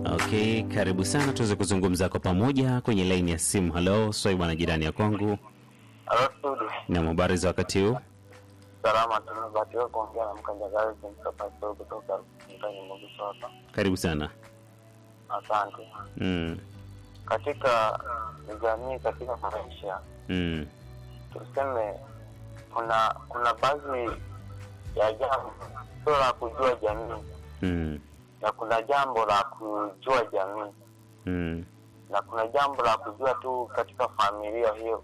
Okay, karibu sana tuweze kuzungumza kwa pamoja kwenye laini ya simu. Halo, swai bwana jirani ya kwangu Halo studio. na habari za wakati huu? Salama tumebatiwa kuongea na mkanjagazi mkapasio kutoka mtani Mugiso hapa. Karibu sana. Asante. Mm, Katika jamii, katika maisha mm, tuseme, kuna kuna baadhi ya jambo sio la kujua jamii mm, na kuna jambo la kujua jamii mm, na kuna jambo la kujua tu katika familia hiyo.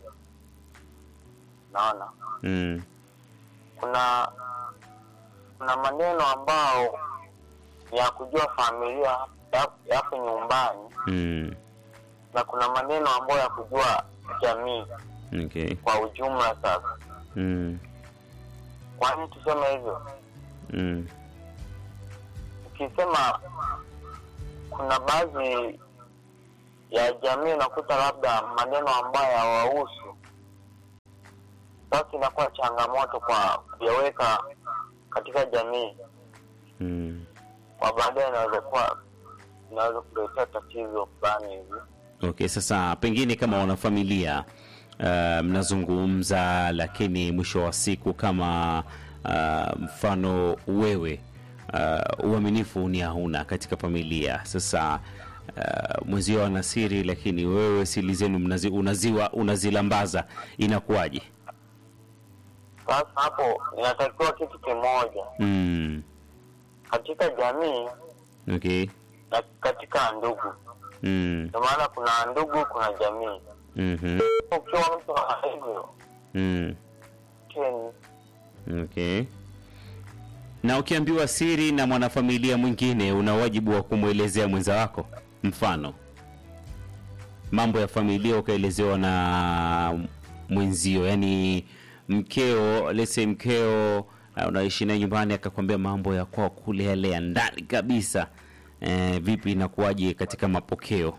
Naona mm, kuna kuna maneno ambao ni ya kujua familia ya- yapo nyumbani mm. na kuna maneno ambayo ya kujua jamii Okay. kwa ujumla. Sasa Mm, kwa nini tuseme hivyo? mm, Ukisema kuna baadhi ya jamii unakuta labda maneno ambayo hawahusu, sasa inakuwa changamoto kwa kuyaweka katika jamii, mm. kwa baadaye inaweza kuwa inaweza kuletea tatizo fulani hivi. Okay, sasa pengine kama wanafamilia uh, mnazungumza, lakini mwisho wa siku kama uh, mfano wewe uh, uaminifu ni hauna katika familia. Sasa uh, mwenzio ana siri, lakini wewe siri zenu mnazi, unaziwa unazilambaza, inakuwaje? Sasa hapo inatakiwa kitu kimoja Mm, katika jamii okay. na katika ndugu. Mm, Ndio maana kuna ndugu, kuna jamii. mhm, Ukiwa mtu wa hivyo mm. keni Okay. Na ukiambiwa siri na mwanafamilia mwingine, una wajibu wa kumwelezea mwenza wako. Mfano, mambo ya familia ukaelezewa na mwenzio, yani mkeo, let's say mkeo uh, unaishi naye nyumbani, akakwambia mambo ya kwao kule yale ya ndani kabisa. Eh, vipi inakuwaje katika mapokeo?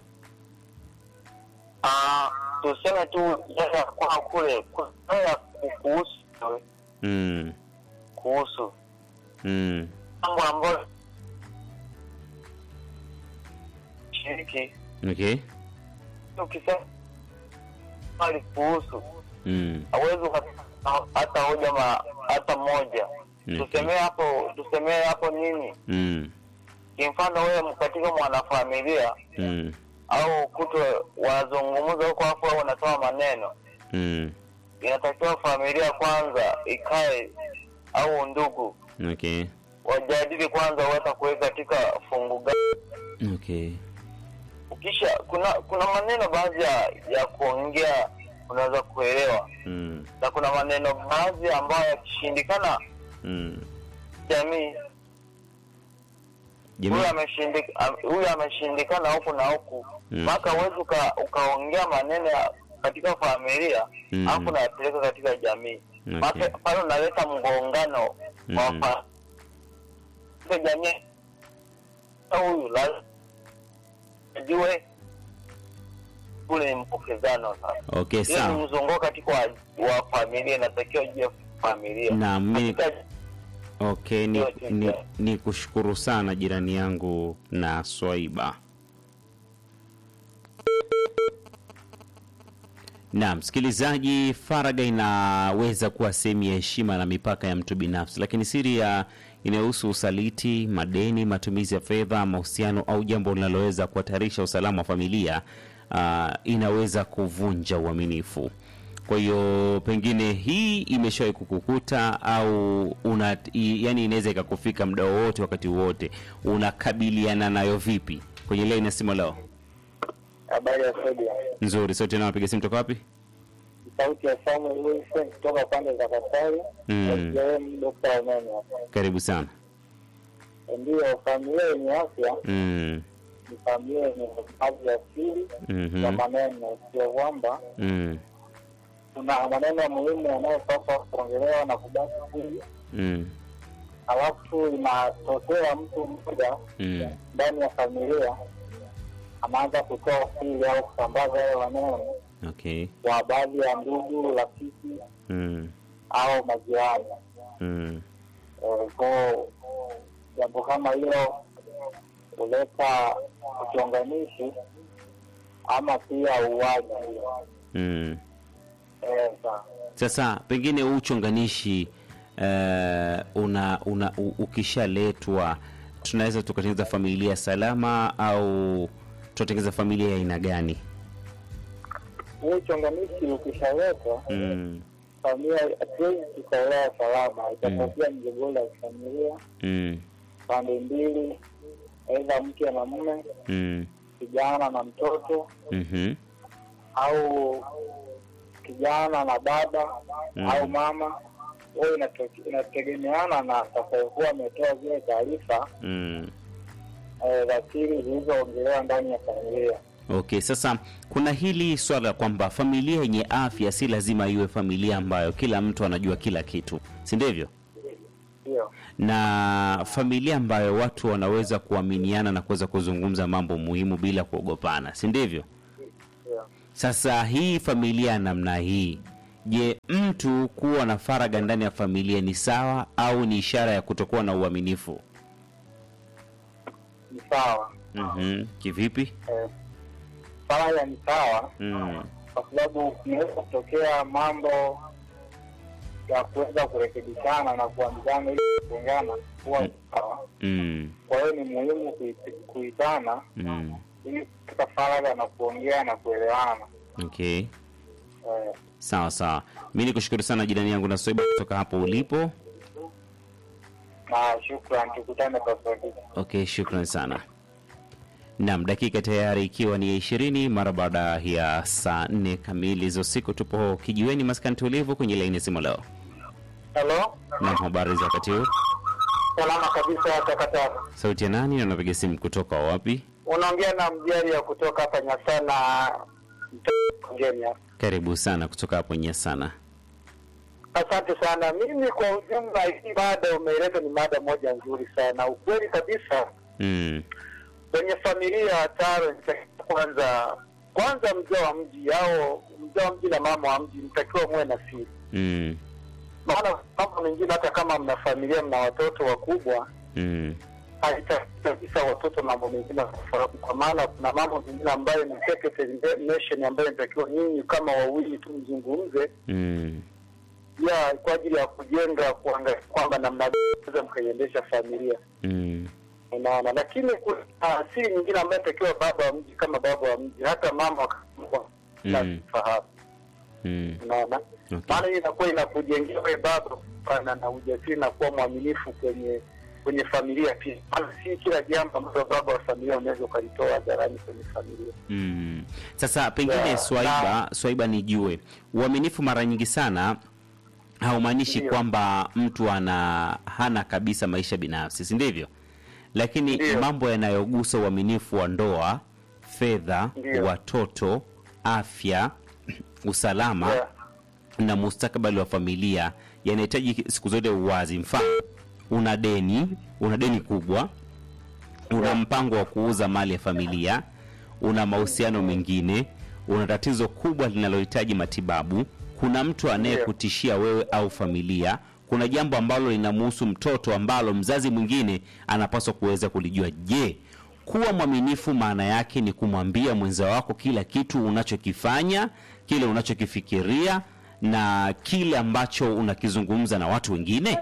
Ah, tuseme tu yale ya kwa kule kuna ya kuhusu Mm, kuhusu mm, mambo ambayo shiriki okay. ukisema mali kuhusu Mm, hawezi ukapata hata hoja ma hata moja Okay. tusemee hapo tusemee hapo nini mm, kimfano wewe katika mwanafamilia mm, au kutwe wanazungumza huko hapo au wanatoa maneno mm, inatakiwa familia kwanza ikae au ndugu okay. wajadili kwanza wata kuweka katika fungu gani Okay. ukisha kuna kuna maneno baadhi ya, ya kuongea unaweza kuelewa Mm, na kuna maneno baadhi ambayo yakishindikana mm. jamii Jamii, huyu ameshindik- am- huyu ameshindikana huku na huku Mm. mpaka uwezi uka, ukaongea maneno ya katika familia Mm. alafu unayapeleka katika jamii Okay. Pake- pale unaleta mgongano wa Mm. fa- katika jamii huyu lazima ajue ule ni mpokezano sasa okay, hiyo ni sawa. mzunguko katika wa, wa familia inatakiwa jue familia Na mi, Katika- okay, ni, Yote, ni, yeah. ni kushukuru sana jirani yangu na Swaiba. Na msikilizaji, faragha inaweza kuwa sehemu ya heshima na mipaka ya mtu binafsi, lakini siri ya inayohusu usaliti, madeni, matumizi ya fedha, mahusiano au jambo linaloweza kuhatarisha usalama wa familia uh, inaweza kuvunja uaminifu. Kwa hiyo pengine hii imeshawahi kukukuta au una, i, yani inaweza ikakufika muda wowote, wakati wowote, unakabiliana nayo vipi? Kwenye leo inasema leo habari ya sodia nzuri, sote nao piga simu toka wapi? sauti ya Samuel Wilson kutoka pande za Katari Mm. mm. Dokta Umeme hapa. Karibu sana. Ndiyo, familia yenye afya Mm, ni familia yenye hifadhi ya siri mhm, ya maneno, sio kwamba mm, kuna maneno muhimu yanayopaswa kuongelewa na kubaki siri, mm, alafu inatokea mtu mmoja mm, ndani ya familia anaanza kutoa siri au kusambaza hayo maneno okay. kwa baadhi ya ndugu, rafiki Mm, au majirani. mm, Eh, Kwa jambo kama hilo kuleta uchonganishi ama pia uwaji. Mm. Eh, sawa. Sasa pengine huu uchonganishi eh, una, una u- ukishaletwa tunaweza tukatengeneza familia salama au tutatengeneza familia ya aina gani? Huu uchonganishi ukishawekwa, Mm. familia hatuwezi tukaelewa salama, itatokea migogoro ya kifamilia Mm. pande mbili, aidha mke na mume, Mm. kijana na mtoto, Mhm. au kijana na baba Mm. au mama. Hiyo inato- inategemeana na atakayekuwa ametoa zile taarifa Mm. eh, za siri zilizoongelewa ndani ya familia. Okay, sasa kuna hili swala kwamba familia yenye afya si lazima iwe familia ambayo kila mtu anajua kila kitu, si ndivyo? Ndio, Na familia ambayo watu wanaweza kuaminiana na kuweza kuzungumza mambo muhimu bila kuogopana, si ndivyo? ndio. Sasa hii familia ya namna hii, je, mtu kuwa na faragha ndani ya familia ni sawa au ni ishara ya kutokuwa na uaminifu? Ni sawa Mhm. Kivipi? eh, faragha ni sawa Mm. kwa sababu kunaweza kutokea mambo ya kuweza kurekebishana na kuambizana ili kuungana kuwa ni sawa. Mm. Kwa hiyo ni muhimu kuit- kuitana Mm. ili kupata faragha na kuongea na kuelewana. Okay. Eh, Sawa sawa, mi ni kushukuru sana jirani yangu na Soiba kutoka hapo ulipo. na shukran, tukutane kwa sauti. Okay, shukran sana. Naam, dakika tayari ikiwa ni ya ishirini mara baada ya saa nne kamili za usiku. Tupo kijiweni maskani tulivu kwenye laini ya simu leo. Halo, Naam, habari za wakati huu? salama kabisa. Takataka Sauti ya nani na unapiga simu kutoka wapi? unaongea na mjari ya kutoka hapa Nyasana Kenya. Karibu sana kutoka hapo Nyasana. Asante sana. Mimi kwa ujumla, hii mada umeeleza ni mada moja nzuri sana. Ukweli kabisa, Mm. kwenye familia taro inatakiwa kwanza kwanza mzee wa mji au mzee wa mji na mama wa mji mtakiwa muwe na siri, Mm. maana mambo mengine, hata kama mna familia, mna watoto wakubwa, Mm. haitaki kabisa watoto mambo mengine kufahamu, kwa maana kuna mambo mengine ambayo ni secretary nation ambayo inatakiwa nyinyi kama wawili tu mzungumze Mm. ya kwa ajili ya kujenga kuangalia kwamba namna gani mnaweza mkaiendesha familia Mm. unaona lakini kuna asili nyingine ambayo inatakiwa baba wa mji kama baba wa mji hata mama wa- Mm. fahamu Mm. unaona Okay. maana hii inakuwa inakujengea wewe baba kupana na ujasiri na kuwa mwaminifu kwenye kwenye familia pia maana si kila jambo ambalo baba wa familia unaweza ukalitoa hadharani kwenye familia Mm. Sasa pengine Yeah, Swaiba, Swaiba nijue, uaminifu mara nyingi sana haumaanishi Ndio. kwamba mtu ana hana kabisa maisha binafsi, si ndivyo? Lakini Ndio. mambo yanayogusa uaminifu wa ndoa, fedha, Ndio. watoto, afya, usalama Yeah. na mustakabali wa familia yanahitaji siku zote uwazi. Mfano, una deni, una deni kubwa, una Yeah. mpango wa kuuza mali ya familia, una mahusiano mengine, una tatizo kubwa linalohitaji matibabu, kuna mtu anayekutishia wewe au familia, kuna jambo ambalo linamhusu mtoto ambalo mzazi mwingine anapaswa kuweza kulijua. Je, kuwa mwaminifu maana yake ni kumwambia mwenza wako kila kitu unachokifanya, kile unachokifikiria na kile ambacho unakizungumza na watu wengine?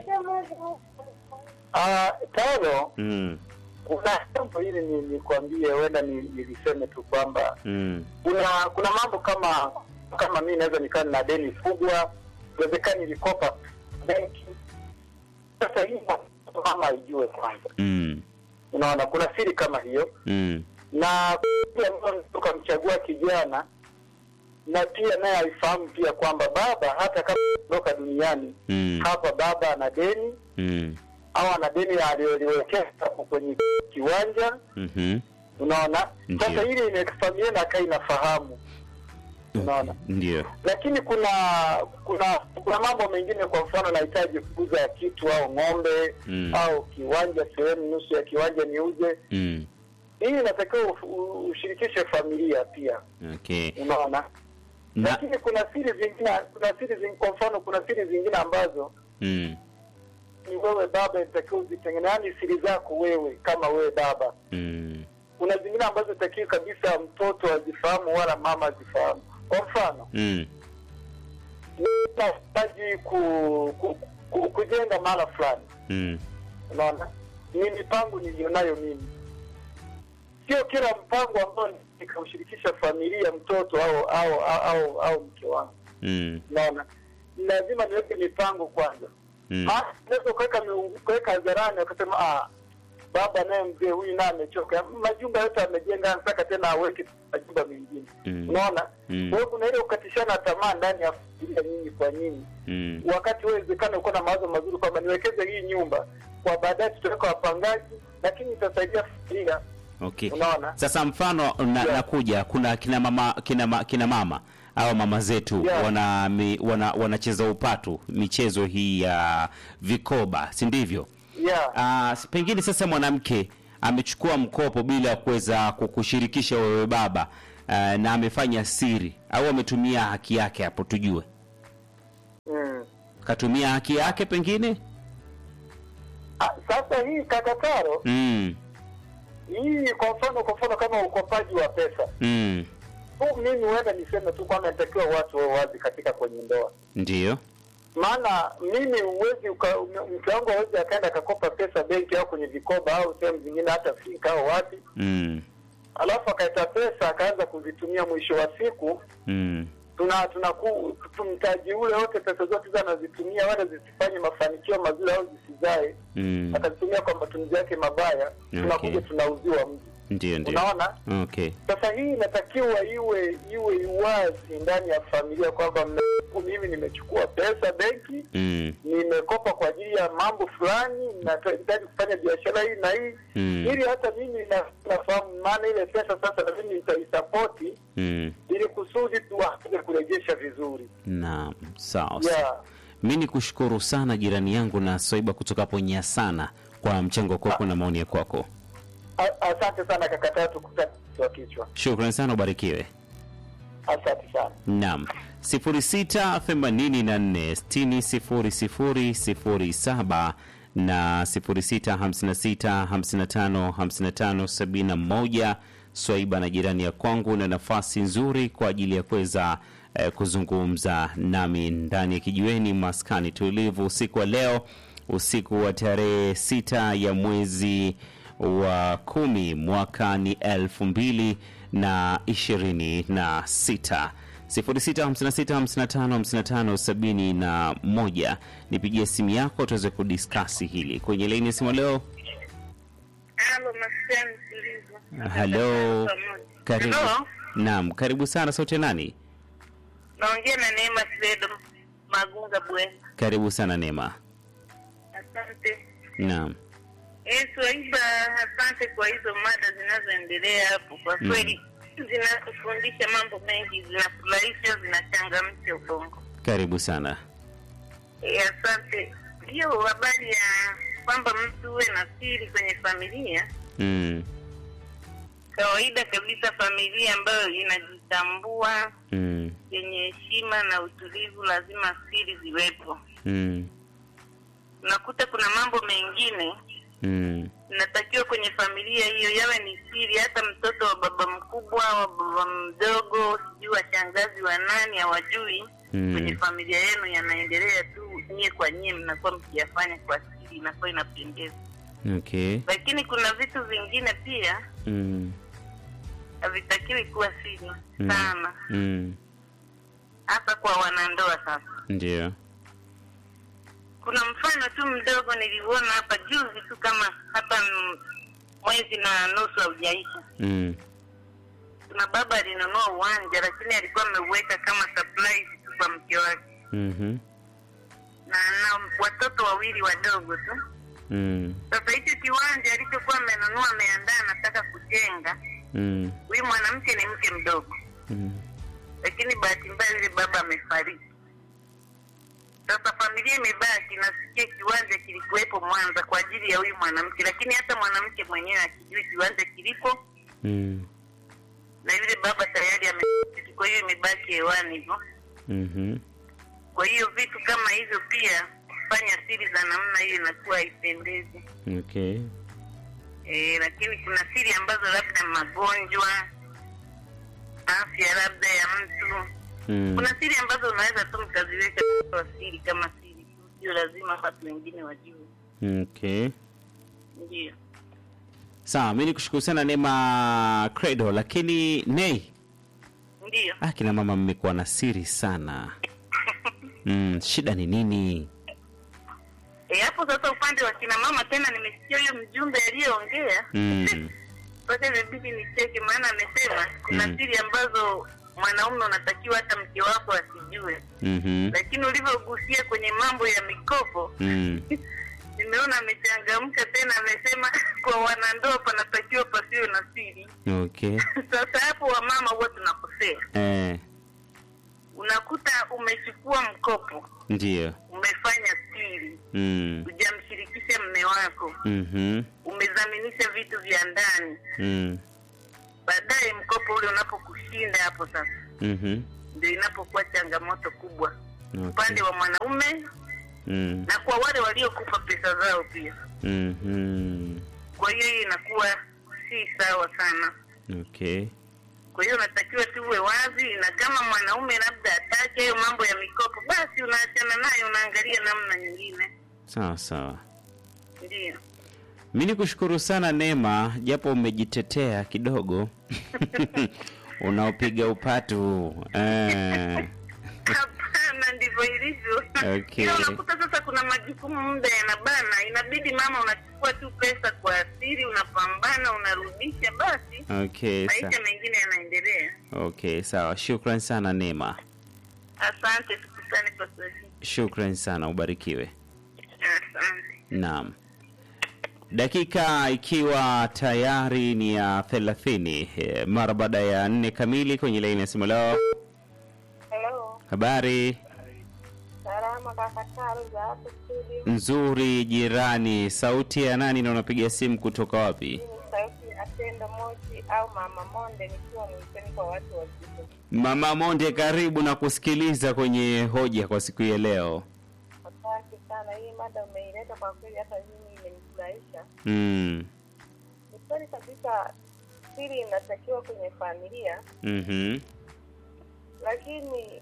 Ah, tano Mm, kuna jambo hili ni nikwambie huenda ni, niliseme tu kwamba mm, kuna kuna mambo kama kama mi naweza nikaa na deni kubwa inawezekana nilikopa benki sasa hii mama ijue kwanza mm, unaona kuna siri kama hiyo mm, na pia ambayo tukamchagua kijana na pia naye aifahamu pia kwamba baba hata kama ondoka duniani mm, hapa baba ana deni mm, au ana deni aliyoliwekeza hapo kwenye kiwanja mhm, unaona Ndiyo. sasa hili ni familia na kai inafahamu unaona ndio. lakini kuna kuna kuna mambo mengine kwa mfano nahitaji kuuza kitu au ng'ombe Mm. au kiwanja sehemu nusu ya kiwanja niuze Mm, hii inatakiwa uf- u- ushirikishe familia pia okay. unaona Na, lakini kuna siri zingine kuna siri zingine kwa mfano kuna siri zingine ambazo mm, ni wewe baba inatakiwa uzitengene, yaani siri zako wewe kama wewe baba. Mm. Kuna zingine ambazo itakiwi kabisa mtoto azifahamu wala mama azifahamu. Kwa mfano Mm. nahitaji ku, ku, ku, kujenga mahala fulani, Mm. unaona, ni mipango nilionayo mimi, sio kila mpango ambao nikaushirikisha familia, mtoto au au au, au, au mke wangu, Mm. unaona, lazima niweke mipango kwanza. Mm. Maana unaweza ukaweka miungu- ukaweka hadharani wakasema ah, baba naye mzee huyu naye amechoka, majumba yote amejenga, anataka tena aweke majumba mengine, Mm. unaona. Mm. Kwa hiyo kuna ile ukatishana tamaa ndani ya familia, nyinyi kwa nyinyi Mm. wakati uwezekana uko na mawazo mazuri kwamba niwekeze hii nyumba kwa baadaye tutaweka wapangaji, lakini itasaidia familia. Okay. Unaona? Sasa mfano na, Yeah. nakuja kuna kina mama kina, ma, kina mama au mama zetu Yeah. wana, mi, wana wanacheza upatu michezo hii ya vikoba, si ndivyo? Yeah. Ah, pengine sasa mwanamke amechukua mkopo bila ya kuweza kukushirikisha wewe baba ah, na amefanya siri au ametumia haki yake hapo, tujue Mm. katumia haki yake pengine. Ah, sasa hii kakataro Mm. hii, kwa mfano kwa mfano kama ukopaji wa pesa Mm. huu, mimi huenda niseme tu kwamba inatakiwa watu wawe wazi katika kwenye ndoa Ndiyo. maana mimi huwezi uka- mke wangu hawezi akaenda akakopa pesa benki au kwenye vikoba au sehemu zingine hata fika au wapi, Mm. alafu akaita pesa akaanza kuzitumia, mwisho wa siku Mm. tuna tunaku mtaji ule wote, pesa zote hizo anazitumia, wala zisifanye mafanikio mazuri au zisizae, Mm. akazitumia kwa matumizi yake mabaya, tunakuja tunauziwa mji. Ndio, ndio. Unaona, Okay. sasa hii inatakiwa iwe iwe wazi ndani ya familia kwamba mna- mimi nimechukua pesa benki Mm. nimekopa kwa ajili ya mambo fulani, nahitaji kufanya biashara hii na hii Mm. ili hata mimi na- nafahamu, maana ile pesa sasa na mimi nitaisapoti Mm. ili kusudi tuweze kurejesha vizuri. Naam, sawa. sawa. Yeah. Mi ni kushukuru sana jirani yangu na Swaiba kutoka hapo Nyasana kwa mchango kwako na maoni ya kwako. A- Asante sana kaka Tatu kutoa kichwa. Shukrani sana, ubarikiwe. Asante sana. Naam, 0684600007 na 0656555571. Swaiba na jirani ya kwangu na nafasi nzuri kwa ajili ya kuweza eh, kuzungumza nami ndani ya kijiweni maskani tulivu usiku wa leo, usiku wa tarehe sita ya mwezi wa kumi mwaka ni elfu mbili na ishirini na sita 0656555571 nipigie simu yako tuweze kudiskasi hili kwenye laini ya simu leo. Halo, maskani tulivu. Halo, karibu. Halo, Naam, karibu sana. Sauti ya nani? naongea na Neema Fredo Magunga Bwena. Karibu sana Neema. Asante. Naam. Eh, Swaiba, asante kwa hizo mada zinazoendelea hapo. Kwa Mm. kweli zinatufundisha mambo mengi, zinafurahisha, zinachangamsha ubongo. Karibu sana. Eh, asante. Hiyo habari ya kwamba mtu uwe na siri kwenye familia, Mm. kawaida kabisa, familia ambayo inajitambua Mm. yenye heshima na utulivu, lazima siri ziwepo. Mm. Unakuta kuna mambo mengine Mm. inatakiwa kwenye familia hiyo yawe ni siri, hata mtoto wa baba mkubwa wa baba mdogo, sijui wa shangazi wa nani hawajui. Mm. Kwenye familia yenu yanaendelea tu, nyie kwa nyie mnakuwa mkiyafanya kwa siri, inakuwa inapendeza. Okay. Lakini kuna vitu vingine pia Mm. havitakiwi kuwa siri Mm. sana, Mm. hasa kwa wanandoa. Sasa Ndio. kuna mfano tu mdogo niliuona hapa juzi tu, kama hata mm, mwezi na nusu haujaisha. Mm. Kuna baba alinunua uwanja, lakini alikuwa ameuweka kama surprise tu kwa mke wake, Mhm. na na watoto wawili wadogo tu. Mm. Sasa hicho kiwanja alichokuwa amenunua, ameandaa, anataka kujenga, Mm. huyu mwanamke ni mke mdogo, Mm. lakini bahati mbaya yule baba amefariki. Sasa familia imebaki, nasikia kiwanja kilikuwepo Mwanza kwa ajili ya huyu mwanamke, lakini hata mwanamke mwenyewe akijui kiwanja kilipo Mm. na yule baba tayari amefariki, kwa hiyo imebaki hewani hivyo. Mhm. Kwa hiyo vitu kama hivyo pia kufanya siri za namna hiyo inakuwa haipendezi. Okay. E, lakini kuna siri ambazo labda magonjwa, afya labda ya mtu. Mm. Kuna siri ambazo unaweza tu mkaziweka kwa siri kama siri, sio lazima watu wengine wajue. Okay. Ndio. Sawa, mi nikushukuru sana Neema Credo, lakini Nei, Ndio. ah, kina mama mmekuwa na siri sana. Mm, shida ni nini? E, hapo sasa upande wa kina mama tena nimesikia huyo mjumbe aliyeongea Mm. mpaka imebidi nicheke, maana amesema kuna Mm. siri ambazo mwanaume unatakiwa hata mke wako asijue, Mhm. lakini ulivyogusia kwenye mambo ya mikopo Mm. nimeona amechangamka tena, amesema kwa wanandoa panatakiwa pasiwe na siri. Okay. Sasa hapo wamama huwa tunakosea, Eh, unakuta umechukua mkopo, ndio. umefanya siri, Mm. hujamshirikisha mme wako, Mhm. umezaminisha vitu vya ndani Mm. baadaye mkopo ule unapokushinda hapo sasa Mhm. ndio inapokuwa changamoto kubwa Okay. upande wa mwanaume Mm. na kwa wale waliokupa pesa zao pia Mhm. kwa hiyo hiyo inakuwa si sawa sana Okay. kwa hiyo unatakiwa tuwe wazi na kama mwanaume labda atake hayo mambo ya mikopo basi unaachana naye unaangalia namna nyingine Sawa sawa. ndio Mi ni kushukuru sana Neema, japo umejitetea kidogo unaopiga upatu eh. hapana ndivyo ilivyo Okay. ila unakuta sasa kuna majukumu muda yanabana inabidi mama unachukua tu pesa kwa asiri unapambana unarudisha basi Okay, sa maisha mengine yanaendelea okay, sawa. Shukran sana Neema, asante tukutane kwa sasa shukran sana, ubarikiwe. asante Naam, dakika ikiwa tayari ni ya thelathini eh, mara baada ya nne kamili kwenye laini ya simu leo. Hello, Habari salama kaka Taro za hapo studio. nzuri jirani, sauti ya nani na unapiga simu kutoka wapi? Mimi ni sauti Atenda Moshi au Mama Monde nikiwa mwiteni kwa watu wazima. Mama Monde, karibu na kusikiliza kwenye hoja kwa siku ya leo. Asante sana, hii mada umeileta kwa kweli, hata mimi imenifurahisha. Mm. Ni kweli kabisa, siri inatakiwa kwenye familia, Mhm. lakini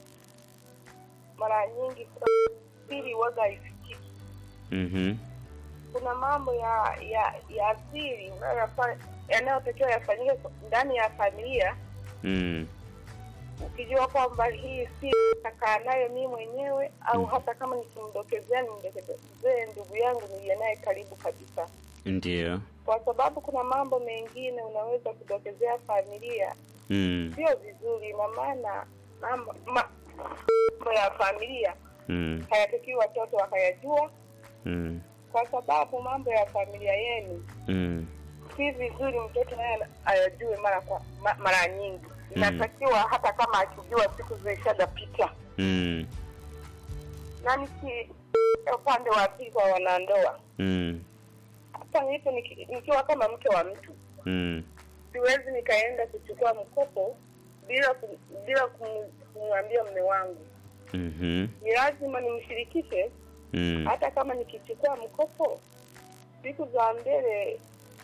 mara nyingi kuna siri waga haifikiki. Mhm. Kuna mambo ya ya ya siri unayoyafa- yanayotakiwa yafanyike ndani ya familia Mm. ukijua kwamba hii si takaa nayo mimi mwenyewe au hata kama nikimdokezea nimdokezee ndugu yangu niliye naye karibu kabisa, Ndio. kwa sababu kuna mambo mengine unaweza kudokezea familia, Mm. sio vizuri. Ina maana mambo ma- mambo ya familia Mm. hayatakiwi watoto wakayajua, Mm. kwa sababu mambo ya familia yenu Mm. si vizuri mtoto naye ayajue mara kwa ma, mara nyingi. Inatakiwa hata kama akijua siku zilishagapita Mm. na niki upande wa pili kwa wanandoa, Mm. hata nipo niki, nikiwa kama mke wa mtu, Mm. siwezi nikaenda kuchukua mkopo bila kum, bila kum- kumwambia mme wangu. Mhm. Ni lazima nimshirikishe, Mm. hata kama nikichukua mkopo siku za mbele,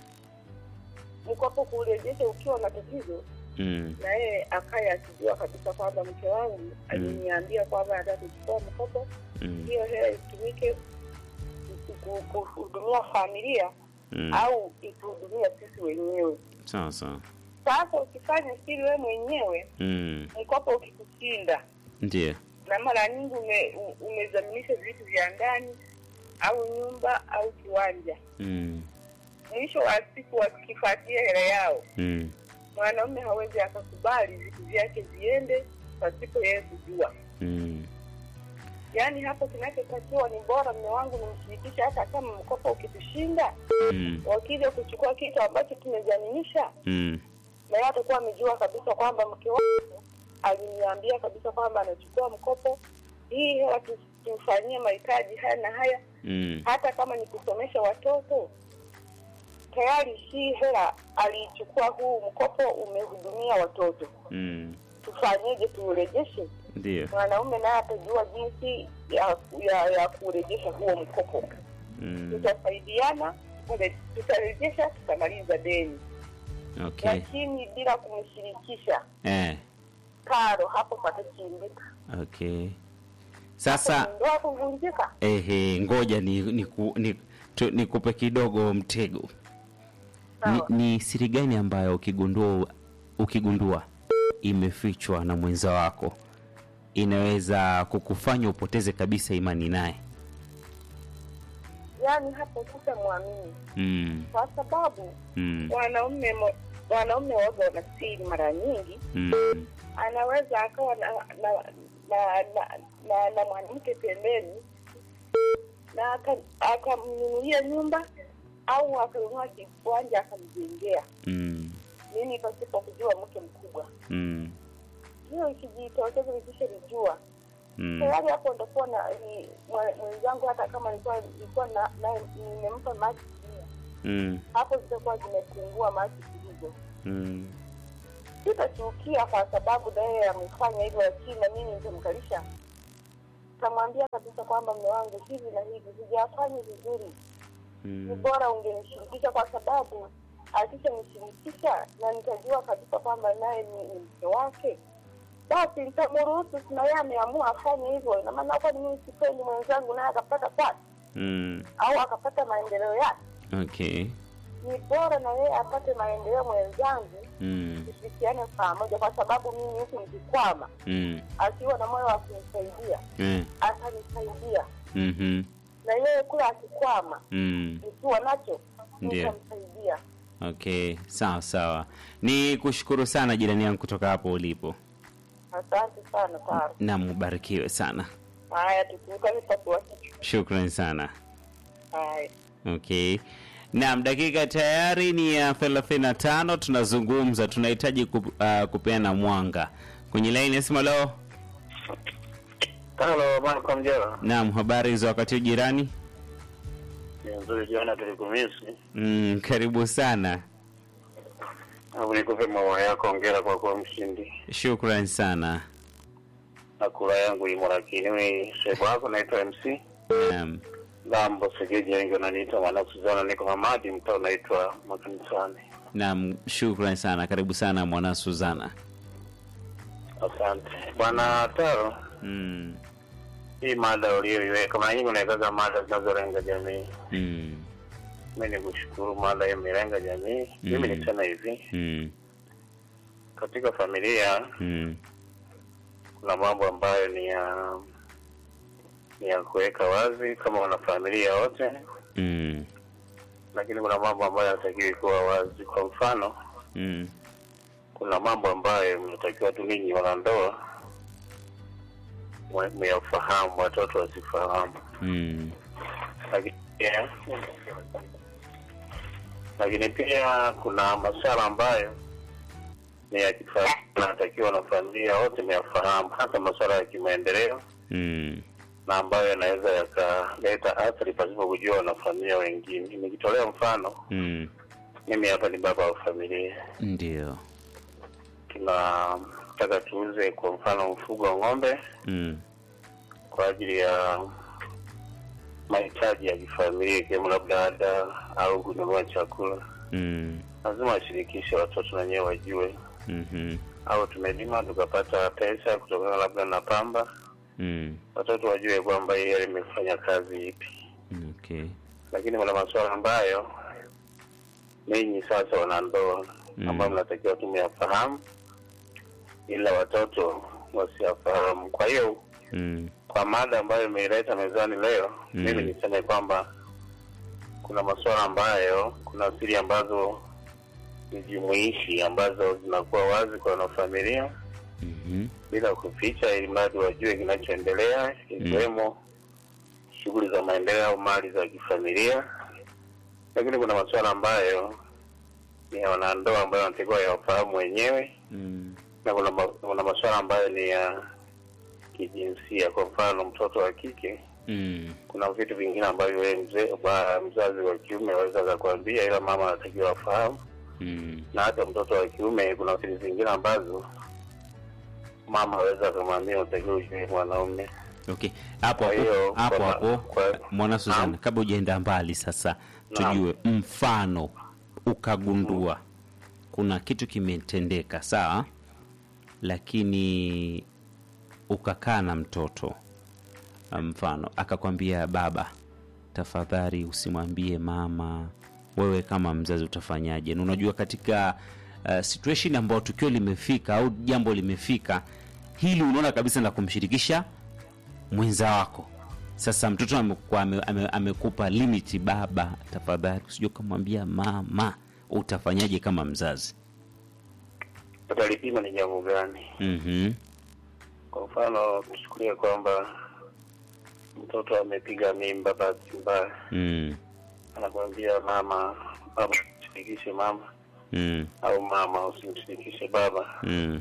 mkopo kuurejesha ukiwa na tatizo, Mm. na yeye akaye akijua kabisa kwamba mke wangu aliniambia kwamba anataka kuchukua mkopo, Mm. hiyo hela itumike ku- ku- kuhudumia familia Mm. au ituhudumia sisi wenyewe. Sawa sawa. Sasa ukifanya siri wewe mwenyewe, Mm. mkopo ukikushinda, Ndio. na mara nyingi ume, u- umezaminisha vitu vya ndani au nyumba au kiwanja, Mm. mwisho wa siku wakifuatia hela yao, Mm. mwanaume hawezi akakubali vitu vyake viende pasipo yeye kujua. Mm. Yaani hapo kinachotakiwa ni bora mme wangu nimshirikishe, hata kama mkopo ukitushinda, Mm. wakija kuchukua kitu ambacho tumezaminisha Mm. na yeye atakuwa amejua kabisa kwamba mke wangu aliniambia kabisa kwamba anachukua mkopo, hii hela tu- tumfanyie mahitaji haya na haya, Mm. hata kama ni kusomesha watoto. Tayari hii hela aliichukua, huu mkopo umehudumia watoto, Mm. tufanyeje? Tuurejeshe? Ndio. mwanaume naye atajua jinsi ya, ya, ya kurejesha huo mkopo. Mm. Tutasaidiana, tule- tutarejesha, tutamaliza deni, Okay. lakini bila kumshirikisha Eh. karo, hapo patachimbika. Okay. Sasa ndoa kuvunjika. ehe, ngoja ni ni, ku, ni, tu, nikupe kidogo mtego. Ni, Sawa. ni siri gani ambayo ukigundua ukigundua imefichwa na mwenza wako inaweza kukufanya upoteze kabisa imani naye? Yaani hapo sitamwamini Mm. kwa sababu Mm. wanaume mo- wanaume waga wana siri mara nyingi Mm. anaweza akawa na na na, na, na, na mwanamke pembeni na aka- akamnunulia nyumba au akanunua kiwanja akamjengea Mm. mimi pasipo kujua mke mkubwa Mm. hiyo ikijitokeza nikishalijua Mm. tayari hapo ndakuwa na ni- mwe- mwenzangu hata kama nilikuwa nilikuwa na, na nimempa maji kunywa, Mm. hapo zitakuwa zimepungua maji kidogo Mm. sitachukia kwa sababu naye amefanya hivyo, lakini na mimi nitamkalisha, tamwambia kabisa kwamba mme wangu hivi na hivi sijafanya vizuri, ni Mm. bora ungenishirikisha, kwa sababu akishanishirikisha na nitajua kabisa kwamba naye ni ni mke wake, basi nitamruhusu. Sina yeye ameamua afanye hivyo, ina maana kwani mimi sipendi mwenzangu naye akapata kwake Mm. au akapata maendeleo yake? Okay. Ni bora na yeye apate maendeleo mwenzangu, Mm. tushirikiane pamoja, kwa sababu mimi huku nikikwama Mm. akiwa na moyo wa kunisaidia Eh. atanisaidia, Mhm. na yeye kule akikwama Mm. nikiwa nacho Ndio. nitamsaidia. Okay, sawa sawa. Ni kushukuru sana jirani yangu kutoka hapo ulipo. Asante sana Taro. Na mubarikiwe sana. Haya, tukutane pasua kichwa. Shukran sana. Haya. Okay. Naam, dakika tayari ni ya 35 tunazungumza, tunahitaji ku, uh, kupeana mwanga. Kwenye line nasema leo. Halo, Marko Mjera. Naam, habari za wakati huu jirani? Ni nzuri jana tulikumisi. Mm, karibu sana. Hapo nikupe maua yako, ongera kwa kuwa mshindi. Shukran sana. Na kula yangu imo lakini wewe sebo yako naitwa MC. Naam. Lambo segeji wengi wananiita mwana Suzana, niko Hamadi, mtaa unaitwa Makanisani. Naam, shukran sana. Karibu sana mwana Suzana. Asante bwana Taro. Mm. Hii mada uliyoiweka, mara nyingi unawekaga mada zinazolenga jamii. Mm. Mi ni kushukuru mada hiyo imelenga jamii. Mimi Mm. nisema hivi, Mm. katika familia Mm. kuna mambo ambayo ni ya ni ya kuweka wazi kama wanafamilia wote, Mm. lakini kuna mambo ambayo yanatakiwa kuwa wazi. Kwa mfano, Mm. kuna mambo ambayo mnatakiwa tu ninyi wanandoa mwe- myafahamu, watoto wasifahamu. Mm. Lakini pia lakini pia kuna masuala ambayo ni ya kifamilia, natakiwa na familia wote myafahamu, hasa masuala ya kimaendeleo Mm. na ambayo yanaweza yakaleta athari pasipo kujua wanafamilia wengine. Nikitolea mfano, Mm. mimi hapa ni baba wa familia, Ndio. tunataka tuuze kwa mfano mfugo wa ng'ombe Mm. kwa ajili ya mahitaji ya kifamilia, ikiwemo labda ada au kununua chakula. Mm. Lazima washirikishe watoto wenyewe wajue, Mhm. au tumelima tukapata pesa kutokana labda na pamba, Mm. watoto wajue kwamba yeye imefanya kazi ipi. Okay. lakini kuna masuala ambayo ninyi sasa wanandoa Mm. ambayo mnatakiwa tu myafahamu, ila watoto wasiyafahamu. Kwa hiyo Mm. kwa mada ambayo imeileta mezani leo, Mm. mimi niseme kwamba kuna masuala ambayo, kuna siri ambazo ni jumuishi ambazo zinakuwa wazi kwa wanafamilia Mhm. bila kuficha, ili mradi wajue kinachoendelea, ikiwemo shughuli za maendeleo au mali za kifamilia. Lakini kuna masuala ambayo ni ya wanandoa ambayo wanatakiwa yawafahamu wenyewe, Mm. na kuna, ma- kuna masuala ambayo ni ya kijinsia. Kwa mfano, mtoto wa kike, Mm. kuna vitu vingine ambavyo wewe mzee ba- mzazi wa kiume aweza akakwambia, ila mama anatakiwa afahamu Mm. na hata mtoto wa kiume kuna siri zingine ambazo mama aweza akamwambia utakiwa ujue mwanaume Okay, hapo Kwa hapo hiyo, hapo kwa- hapo kwa- mwana Suzana, Naam. kabla hujaenda mbali sasa, Naam. tujue mfano ukagundua kuna kitu kimetendeka, sawa, lakini ukakaa na mtoto mfano akakwambia, baba, tafadhali usimwambie mama. Wewe kama mzazi utafanyaje? Na unajua katika uh, situation ambayo tukio limefika au jambo limefika hili, unaona kabisa la kumshirikisha mwenza wako. Sasa mtoto amekuwa ame, ame, amekupa limiti, baba, tafadhali usije ukamwambia mama. Utafanyaje kama mzazi? utalipima ni jambo gani Mhm. kwa mfano tuchukulie kwamba mtoto amepiga mimba bahati mbaya Mm. anakwambia mama baba usimshirikishe mama Mm. au mama usimshirikishe baba Mm.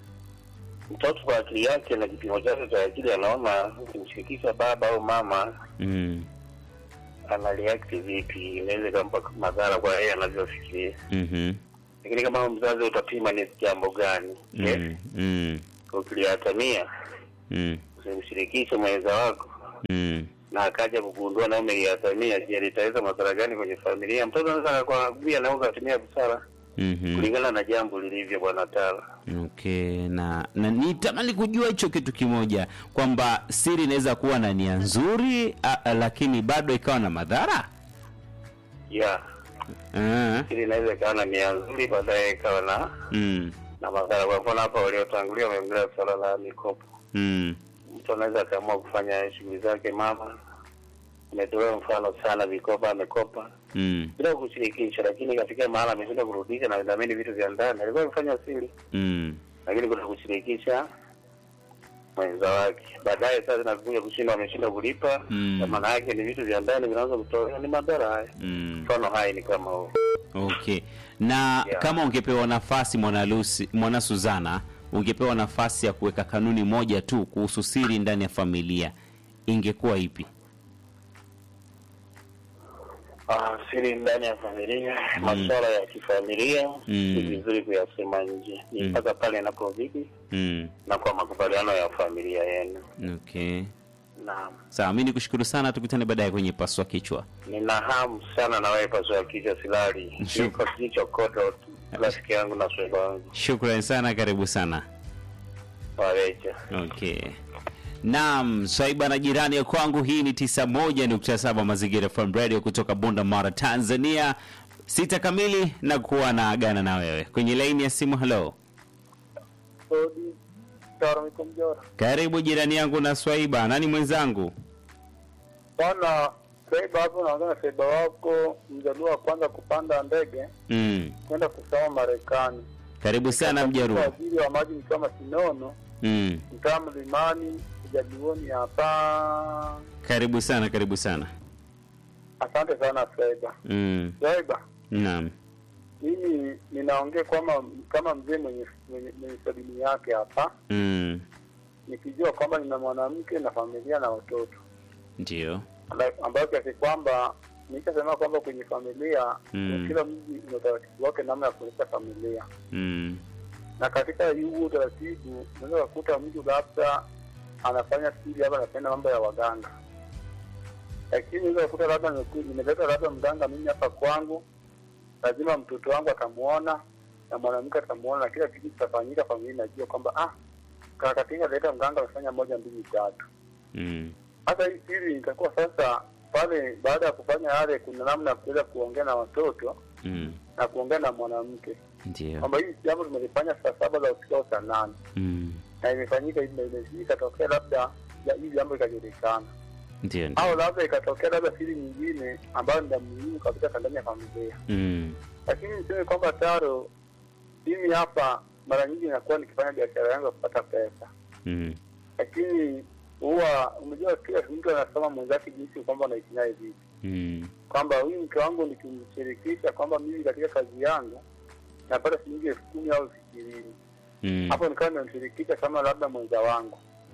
mtoto kwa akili yake na kipimo chake cha akili anaona ukimshirikisha baba au mama Mm. ana react vipi inaweza ikampa madhara kwa yeye anavyofikiria Mhm. lakini kama mzazi utapima ni jambo gani je Mm. Mm. ukiliatamia Mm. usimshirikishe mwenza wako Mm. na akaja kugundua na umeliatamia je litaweza madhara gani kwenye familia mtoto anaweza akakwambia na ukatumia busara Mhm. kulingana na jambo lilivyo bwana tala Okay, na na nitamani kujua hicho kitu kimoja kwamba siri inaweza kuwa na nia nzuri a, a, lakini bado ikawa na madhara. ya Ah. ili inaweza ikawa na nia nzuri baadaye ikawa na Mm. na madhara kwa mfano hapa waliotangulia wameongelea suala la mikopo Mm. mtu anaweza akaamua kufanya shughuli zake mama ametolewa mfano sana vikopa amekopa Mm. bila kushirikisha lakini katika mahala ameshinda kurudisha na dhamini vitu vya ndani alikuwa amefanya siri Mm. lakini kuna kushirikisha mwenza wake baadaye sasa nakuja kushinda wameshinda kulipa Mm. na maana yake ni vitu vya ndani vinaweza kutolewa ni madhara haya Mm. mfano hai ni kama huo Okay. Na Yeah. kama ungepewa nafasi mwana Lucy, mwana Suzana, ungepewa nafasi ya kuweka kanuni moja tu kuhusu siri ndani ya familia, ingekuwa ipi? Ah, siri ndani ya familia masuala ya kifamilia Mm. ni vizuri kuyasema nje ni Mm. mpaka pale inapozidi Mm. na kwa makubaliano ya familia yenu Okay. naam Sawa, mimi nikushukuru sana, tukutane baadaye kwenye paswa kichwa. nina hamu sana na wewe pasua kichwa silali Sure. yuko kichwa kodo rafiki yangu na sweba wangu Shukrani sana, karibu sana. wareja Okay. Naam, swaiba na jirani ya kwangu, hii ni 91.7 Mazingira FM Radio kutoka Bunda Mara, Tanzania. Sita kamili na kuwa na agana na wewe kwenye laini ya simu. Hello, Odi Taro Mjora. karibu jirani yangu na Swaiba. Nani mwenzangu? Bwana Seba hapo naongea na Seba wako mjaluo wa kwanza kupanda ndege Mm. kwenda kusoma Marekani. Karibu sana Mjaruo. Waziri wa maji ni kama Sinono, Mm. mtaa Mlimani, Jaluoni hapa. Karibu sana, karibu sana. Asante sana Seba. Mm. Seba, Naam. mimi ninaongea kwamba kama mzee mwenye mwenye, mwenye sabini yake hapa, Mm. nikijua kwamba nina mwanamke na familia na watoto Ndio. Amba- ambayo kiasi kwamba nikasema kwamba kwenye familia Mm. kila mji una utaratibu wake namna ya kuendesha familia, Mm. na katika huu utaratibu unaweza kukuta mtu labda anafanya siri, labda anapenda mambo ya waganga, lakini unaweza kukuta labda nimeku- nimeleta labda mganga mimi hapa kwangu, lazima mtoto wangu atamuona na mwanamke atamuona na kila kitu kitafanyika, familia inajua kwamba ah, kakatinga leta mganga amefanya moja mbili tatu Mm. hata hii siri itakuwa sasa pale baada ya kufanya yale, kuna namna ya kuweza kuongea na watoto Mm. na kuongea na mwanamke Ndio. kwamba hii jambo tumelifanya saa saba za usiku au saa nane Mm. na imefanyika hivi na hivi, ikatokea labda ya- hili jambo ikajulikana, Ndio. ndio. au labda ikatokea labda siri nyingine ambayo ni ya muhimu kabisa kwa ndani ya familia. Mm. Lakini niseme kwamba Taro, mimi hapa mara nyingi inakuwa nikifanya biashara yangu ya kupata pesa Mm. lakini huwa umejua, kila mtu anasema mwenzake jinsi kwamba anaishi naye vipi Mm. kwamba huyu mke wangu nikimshirikisha kwamba mimi katika kazi yangu napata shilingi elfu kumi au elfu ishirini Mm. hapo nikawa nimemshirikisha kama labda mwenza wangu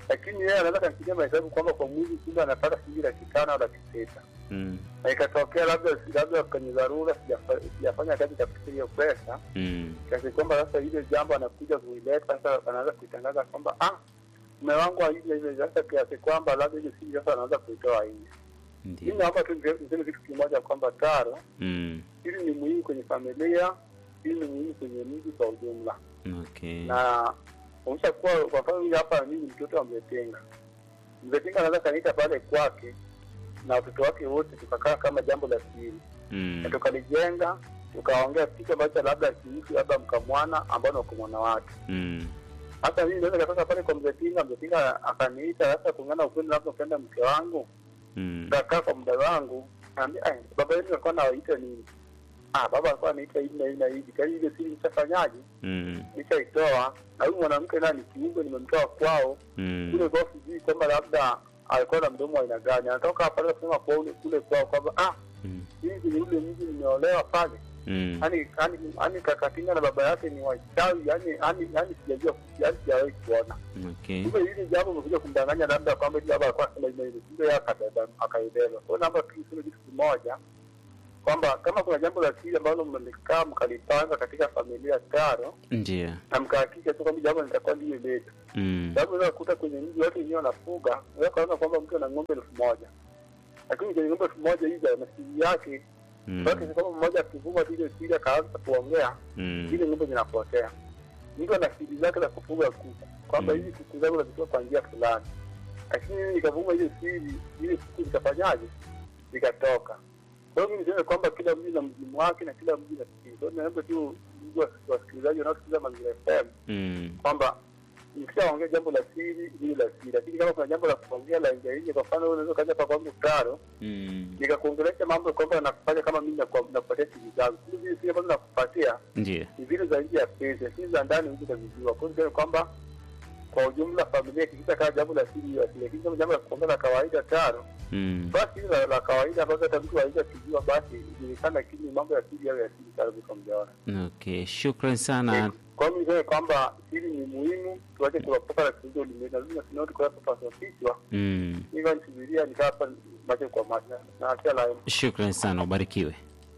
lakini yeye anaweza kafikiria mahesabu kwamba kwa mwezi kumbe anapata shilingi laki tano au laki sita Mm. na ikatokea labda labda kwenye dharura sijafa- sijafanya kazi katika hiyo pesa Mm. kiasi kwamba sasa ile jambo anakuja kuileta sasa anaanza kuitangaza kwamba ah mume wangu aije ile sasa kiasi kwamba labda ile siri sasa anaanza kuitoa nje mimi Ndio. naomba tu niseme niseme kitu kimoja kwamba taro Mm. hili ni muhimu kwenye familia hili ni muhimu kwenye mji kwa ujumla Okay. na umesha kuwa kwa mfano huyu hapa mimi mtoto wa mzetenga mzetenga anaweza kaniita pale kwake na watoto wake wote tukakaa kama jambo la siri Mm. na tukalijenga tukaongea kitu ambacho labda kihusu labda mkamwana ambao ni wakumwana wake Mm. hata mimi naweza katoka pale kwa mzetinga mzetinga akaniita sasa kuungana ukweli labda upenda mke wangu Mm. nikakaa kwa muda wangu naambia "Ai, baba yenu alikuwa nawaita nini ah baba alikuwa anaita hivi na hivi na hivi kwa hiyo ile siri nishafanyaje Mm. nishaitoa na huyu mwanamke naye ni kiumbe nimemtoa kwao Mm. kule kwao sijui kwamba labda alikuwa na mdomo wa aina gani anatoka pale kusema kwa ule kule kwao kwamba ah Mm. mimi kwenye ule mji nimeolewa pale Mm. yani yani yani kakatinga na baba yake ni wachawi yani yani yani sijajua yani sijawahi kuona Okay. kumbe hili jambo umekuja kumdanganya labda kwamba hili baba alikuwa anasema hivi hivi kumbe yeye akabeba akaibeba kwa hiyo naomba tu niseme kitu kimoja kwamba kama kuna jambo la siri ambalo mlikaa mkalipanga katika familia taro Ndio. na mkahakikisha tu kwamba jambo litakuwa ndiyo letu Mm. sababu unaweza kukuta kwenye mji watu wenyewe wanafuga unaweza kaona kwamba mtu ana ng'ombe elfu moja lakini kwenye ng'ombe elfu moja hizi ana siri yake Mm. basi kwamba mmoja akivuma tu ile siri akaanza kuongea Mm. zile ng'ombe zinapotea. Mtu ana siri zake za kufuga kuku, kwamba Mm. hizi kuku zangu nazitoa kwa njia fulani, lakini mimi nikavuma ile siri, ile kuku zikafanyaje, zikatoka. Kwa hiyo mimi niseme kwamba kila mji na mzimu wake na kila mji na siri. Kwa hiyo naomba tu ndugu wa- wasikilizaji wanaosikiliza Mazingira FM Mm. kwamba nikishaongea jambo la siri hili la siri, lakini kama kuna jambo la kuongea la nje nje, kwa mfano wewe unaweza kaja hapa kwangu taro Mm. nikakuongelesha mambo kwamba nakufanya kama mimi nakuwa- nakupatia siri zangu, siri zile siri ambazo nakupatia Ndio. ni vile za nje ya pesa, si za ndani huwezi kuzijua. Kwa hiyo niseme kwamba kwa ujumla familia ikikita kama jambo la siri ya siri, lakini kama jambo la kuongea la kawaida tano, Mm. basi hili la, la kawaida ambazo hata mtu aweza kujua, basi ijulikana, lakini mambo ya siri au ya siri sana viko mjaona. Okay. Shukran sana. Kwa hiyo niseme kwamba siri ni muhimu, tuache kuwapoka na kuuza ulimwengu, lazima sinoti kwa sababu kichwa Mm. hivyo nisubiria nikaa hapa macho kwa macho na acha la Shukran sana, ubarikiwe.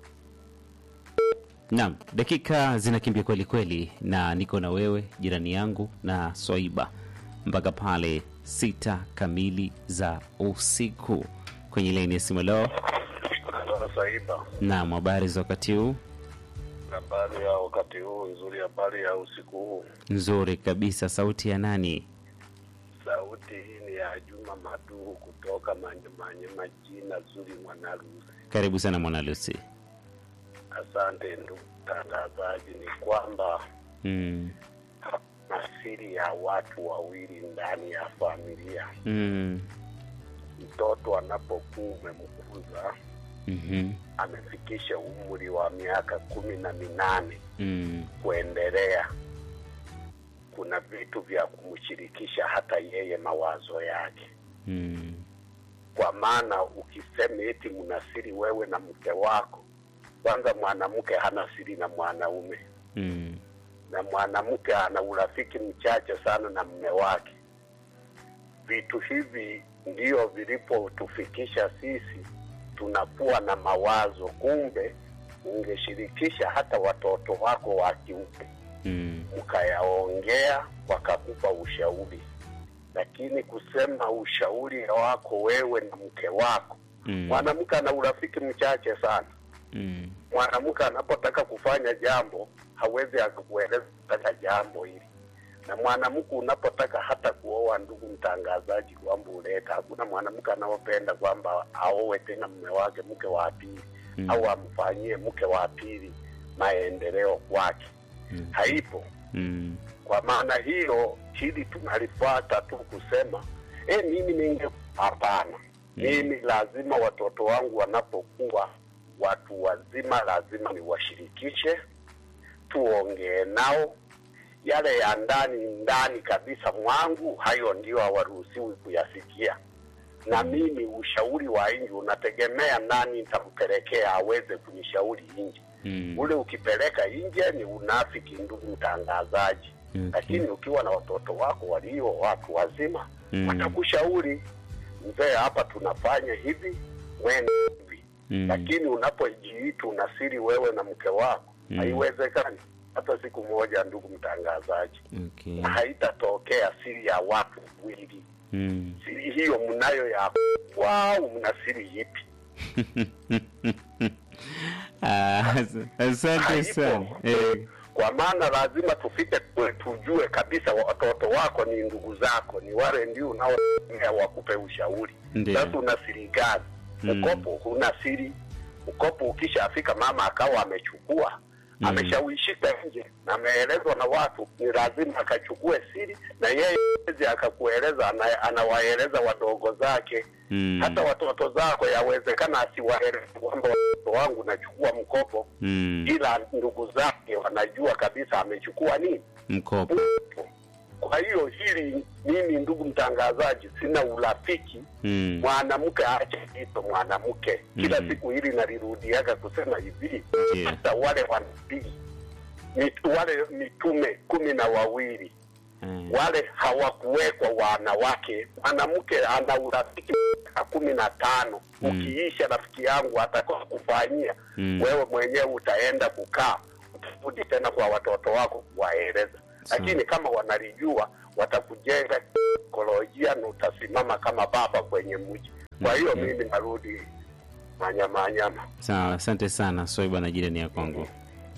Naam, dakika zinakimbia kweli kweli, na niko na wewe jirani yangu na Swaiba mpaka pale sita kamili za usiku kwenye laini ya simu. Leo Saiba, naam, habari za wakati huu? habari ya wakati huu nzuri, habari ya usiku huu. Nzuri kabisa. Sauti ya nani? Sauti hii ni ya Juma Maduhu kutoka Manyemanyema, jina zuri Mwanarusi. Karibu sana mwana Lucy. Asante ndugu mtangazaji, ni kwamba Mm. na siri ya watu wawili ndani ya familia. Mm. Mtoto anapokuwa umemkuza Mhm. amefikisha umri wa miaka kumi na minane Mm. kuendelea, kuna vitu vya kumshirikisha hata yeye mawazo yake, Mm. kwa maana ukisema eti mna siri wewe na mke wako, kwanza mwanamke hana siri na mwanaume Mm. na mwanamke ana urafiki mchache sana na mme wake. Vitu hivi ndio vilipotufikisha sisi tunakuwa na mawazo, kumbe ungeshirikisha hata watoto wako wa kiume Mm. mkayaongea, wakakupa ushauri, lakini kusema ushauri wako wewe na mke wako, Mm. mwanamke ana urafiki mchache sana Mm. mwanamke anapotaka kufanya jambo hawezi akakueleza kutaka jambo hili, na mwanamke unapotaka hata kuoa, ndugu mtangazaji, kwamba uleta, hakuna mwanamke anaopenda kwamba aowe tena mume wake mke wa pili Mm. au amfanyie mke wa pili maendeleo kwake, Mm. haipo. Mm. Kwa maana hiyo, hili tunalifuata tu kusema e, mimi ninge hapana, mimi lazima watoto wangu wanapokuwa watu wazima, lazima niwashirikishe, tuongee nao yale ya ndani ndani kabisa mwangu, hayo ndio hawaruhusiwi kuyasikia. Na mimi ushauri wa nje unategemea nani nitampelekea aweze kunishauri nje Mm. ule ukipeleka nje ni unafiki, ndugu mtangazaji. Okay. lakini ukiwa na watoto wako walio watu wazima Mm. watakushauri mzee, hapa tunafanya hivi, mwene hivi Mm. lakini unapojiita una siri wewe na mke wako Mm. haiwezekani hata siku moja, ndugu mtangazaji, Okay. na haitatokea siri ya watu wawili. Mm. Siri hiyo mnayo ya wao, mna siri ipi? Ah, as- asante Haipo. sana eh, Kwa maana lazima tufike kwe- tujue kabisa watoto wako ni ndugu zako, ni wale ndio unaotegemea wakupe ushauri. Ndio. Sasa una siri gani? Mm. Mkopo huna siri. Mkopo ukishafika mama akawa amechukua Mm. ameshawishika nje na ameelezwa na watu, ni lazima akachukue siri, na yeye hawezi akakueleza, ana- anawaeleza wadogo zake mm. hata watoto zako yawezekana asiwaeleze kwamba watoto wangu nachukua mkopo mm. ila ndugu zake wanajua kabisa amechukua nini mkopo mkopo. Kwa hiyo hili, mimi ndugu mtangazaji, sina urafiki mm. mwanamke aache kito mwanamke kila Mhm. siku hili nalirudiaga kusema hivi Ndiyo. hata wale wanabii mit, wale mitume kumi na wawili Eh, wale hawakuwekwa wanawake. Mwanamke ana urafiki miaka kumi na tano Mm. ukiisha, rafiki yangu atakoa kufanyia Mm. wewe mwenyewe utaenda kukaa, utarudi tena kwa watoto wako kuwaeleza, Sawa. lakini kama wanalijua watakujenga kikolojia na utasimama kama baba kwenye mji. Kwa hiyo Okay. mimi narudi manyama nyama. sawa asante sana soiba na jirani ya kwangu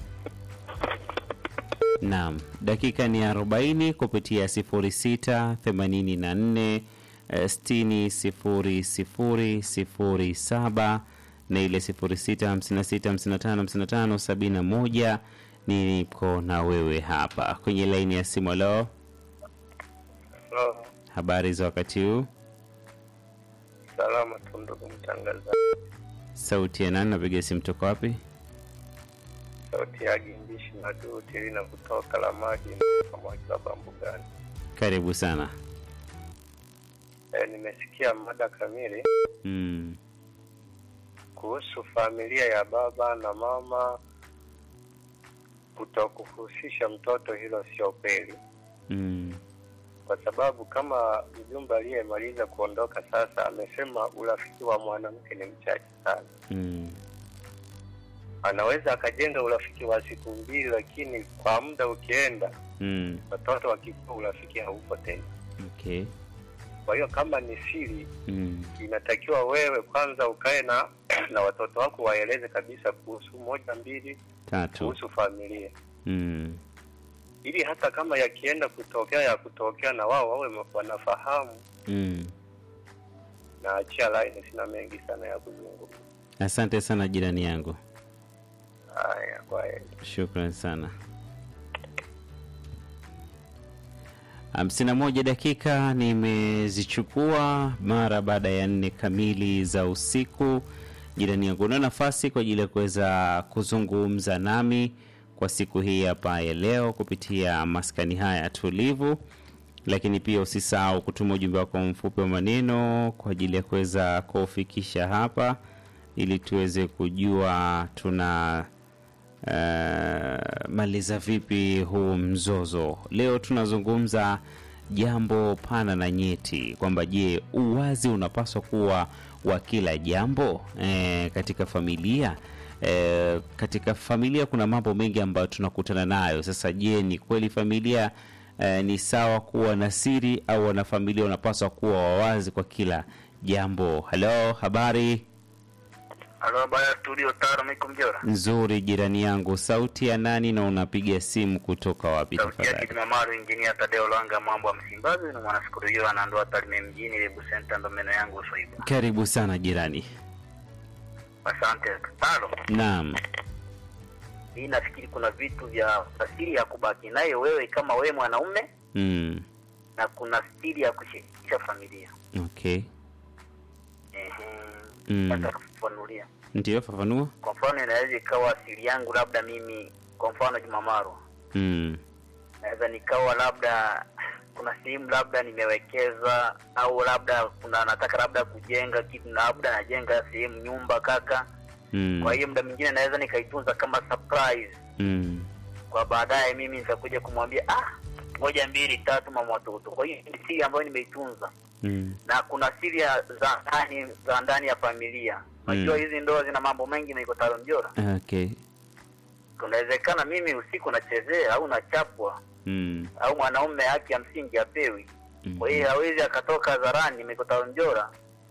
naam dakika ni 40 kupitia 06 84 eh, 60 00 07 na ile 06 56 55 55 71 niko na wewe hapa kwenye laini ya simu leo habari za wakati huu Salama tu ndugu mtangazaji, sauti ya nani napiga simu toka wapi sauti ya Gimbishi Madu Tirina kutoka la maji Mwakilaba Mbugani. karibu sana E, nimesikia mada kamili mm. kuhusu familia ya baba na mama kutokuhusisha mtoto. Hilo sio kweli, Mm. kwa sababu kama mjumbe aliyemaliza kuondoka sasa amesema urafiki wa mwanamke ni mchache sana. Mm. Anaweza akajenga urafiki wa siku mbili, lakini kwa muda ukienda, Mm. watoto wakikua, urafiki haupo tena. Okay. Kwa hiyo kama ni siri, Mm. inatakiwa wewe kwanza ukae na na watoto wako waeleze kabisa kuhusu moja mbili, Tatu. kuhusu familia, Mm. ili hata kama yakienda kutokea ya kutokea, na wao wawe wanafahamu. Mm. Na achia line, sina mengi sana ya kuzungumza. Asante sana jirani yangu, Haya, kwa heri. shukran sana. hamsini na moja dakika nimezichukua mara baada ya nne kamili za usiku. Jirani yangu, una nafasi kwa ajili ya kuweza kuzungumza nami kwa siku hii hapa ya leo kupitia maskani haya tulivu, lakini pia usisahau kutuma ujumbe wako mfupi wa maneno kwa ajili ya kuweza kuufikisha hapa ili tuweze kujua tuna uh, maliza vipi huu mzozo. Leo tunazungumza jambo pana na nyeti kwamba je, uwazi unapaswa kuwa wa kila jambo e, katika familia e, katika familia kuna mambo mengi ambayo tunakutana nayo. Sasa je, ni kweli familia e, ni sawa kuwa na siri au wanafamilia wanapaswa kuwa wawazi kwa kila jambo? Halo, habari Halo, habari ya studio Taro, miko Mjora. nzuri jirani yangu, sauti ya nani na unapiga simu kutoka wapi Sauti yake tafadhali? Jumamaru, injinia Tadeo Langa, mambo ya Msimbazi, ni mwanasikuru anandoa Tarime mjini, Lebu Center, ndo meno yangu Uswaiba. Karibu sana jirani. Asante Taro. Naam. Hii nafikiri kuna vitu vya asili ya kubaki nayo wewe kama wewe mwanaume, Mm. na kuna siri ya kushirikisha familia. Okay. Ehe, Mm. nataka kufafanulia. Ndio, fafanua. Kwa mfano, inaweza ikawa siri yangu, labda mimi, kwa mfano Jumamaru, Mm. naweza nikawa labda kuna sehemu labda nimewekeza au labda kuna nataka labda kujenga kitu na labda najenga sehemu nyumba kaka Mm. kwa hiyo muda mwingine naweza nikaitunza kama surprise Mm. kwa baadaye mimi nitakuja kumwambia ah moja mbili tatu mama watoto. Kwa hiyo ni siri ambayo nimeitunza, Mm. na kuna siri ya- za ndani za ndani ya familia. Unajua Mm. hizi ndoa zina mambo mengi, na iko taro mjora. Okay. Kunawezekana mimi usiku nachezea au nachapwa Mm. au mwanaume haki ya msingi apewi. Kwa hiyo hawezi akatoka hadharani Mikotaro Njora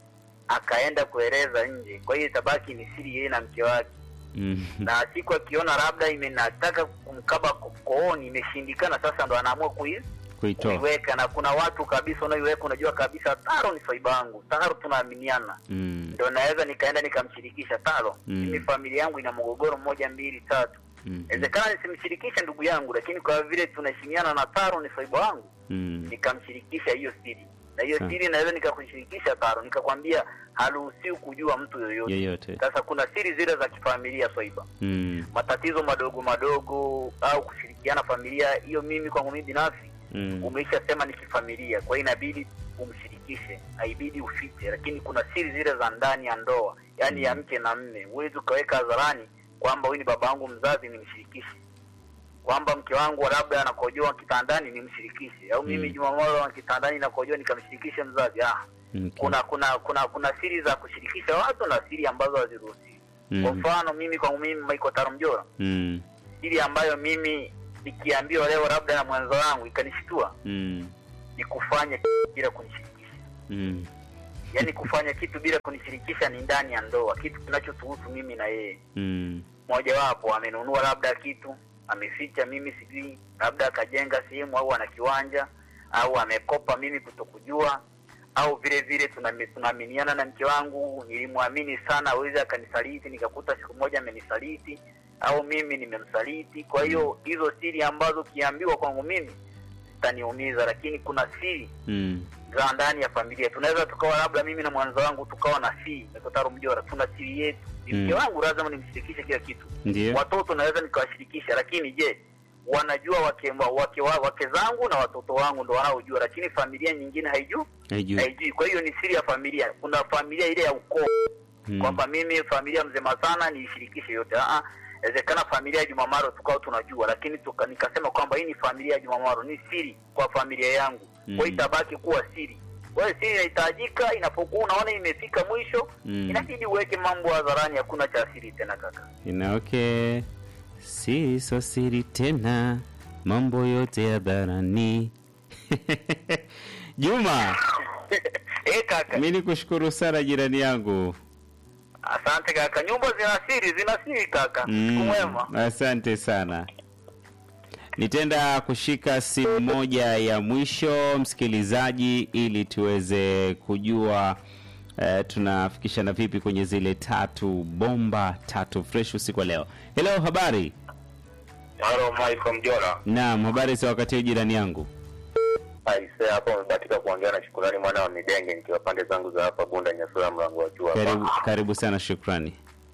akaenda kueleza nje. Kwa hiyo itabaki ni siri yeye na mke wake, Mm. na siku akiona labda imenataka kumkaba ko- kooni imeshindikana, sasa ndo anaamua kui Kuitoa. kuiweka. Na kuna watu kabisa unaiweka, unajua kabisa Taro ni swaiba yangu, Taro tunaaminiana, Mm. ndo naweza nikaenda nikamshirikisha Taro, Mm. mimi familia yangu ina mgogoro mmoja mbili tatu Mm. Inawezekana nisimshirikishe ndugu yangu, lakini kwa vile tunaheshimiana na Taro ni swaiba wangu Mm. nikamshirikisha hiyo siri na hiyo Sawa. siri naweza nikakushirikisha Taro, nikakwambia haruhusiwi kujua mtu yoyote. Yoyote. Sasa kuna siri zile za kifamilia Swaiba, Mm. matatizo madogo madogo au kushirikiana familia, hiyo mimi kwangu mimi binafsi Mm. umeishasema ni kifamilia, kwa hiyo inabidi umshirikishe, haibidi ufiche. Lakini kuna siri zile za ndani ya ndoa, yaani ya mke na mme, huwezi ukaweka hadharani kwamba huyu ni baba yangu mzazi, nimshirikishe kwamba mke wangu labda anakojoa kitandani nimshirikishe, au mimi Mm. Jumamosi kitandani nakojoa nikamshirikishe mzazi. Ah, Okay. kuna kuna kuna kuna siri za kushirikisha watu na siri ambazo haziruhusiwi. Kwa Mm. mfano mimi kwangu mimi Michael Tarumjora, Mm. siri ambayo mimi nikiambiwa leo labda na mwenzo wangu ikanishtua Mm. ni kufanya kitu bila kunishirikisha. Mm. Yaani kufanya kitu bila kunishirikisha ni ndani ya ndoa, kitu kinachotuhusu mimi na yeye. Mm. Mojawapo amenunua labda kitu ameficha, mimi sijui, labda akajenga sehemu au ana kiwanja au amekopa, mimi kutokujua, au vile vile tunami- tunaaminiana na mke wangu, nilimwamini sana, awezi akanisaliti, nikakuta siku moja amenisaliti au mimi nimemsaliti. Kwa hiyo hizo siri ambazo kiambiwa kwangu mimi zitaniumiza, lakini kuna siri Mm. za ndani ya familia. Tunaweza tukawa labda mimi na mwanzo wangu tukawa na siri, Mekotaro Mjora, tuna siri yetu. Ni Mm. Mke wangu lazima nimshirikishe kila kitu. Ndio. Watoto naweza nikawashirikisha, lakini je, wanajua wake, wake, wa- wake zangu na watoto wangu ndo wanaojua, lakini familia nyingine haijui Haijui. haijui. Kwa hiyo ni siri ya familia. Kuna familia ile ya ukoo Mm. kwamba mimi familia mzema sana niishirikishe yote. Ah, inawezekana familia ya Jumamaro tukao tunajua, lakini tuka, nikasema kwamba hii ni familia ya Jumamaro, ni siri kwa familia yangu, Mm. kwa hiyo itabaki kuwa siri. Kwa hiyo siri inahitajika, inapokuwa unaona imefika mwisho Mm. inabidi uweke mambo hadharani, hakuna cha siri tena kaka. Ina okay. Si so siri tena, mambo yote hadharani. Juma, Eh kaka, mi nikushukuru sana jirani yangu. asante kaka. Nyumba zina siri, zina siri kaka. Siku Mm, mwema. asante sana. Nitaenda kushika simu moja ya mwisho msikilizaji, ili tuweze kujua eh, tunafikishana vipi kwenye zile tatu bomba tatu fresh usiku wa leo. Hello, habari? Halo, Michael Mjora. Naam, habari za wakati huu jirani yangu? Aise, hapo umebahatika kuongea na Shukurani mwana wa Midenge, nikiwa pande zangu za hapa Bunda Nyasura, mlango wa juu Karibu, hapa. karibu sana, shukrani.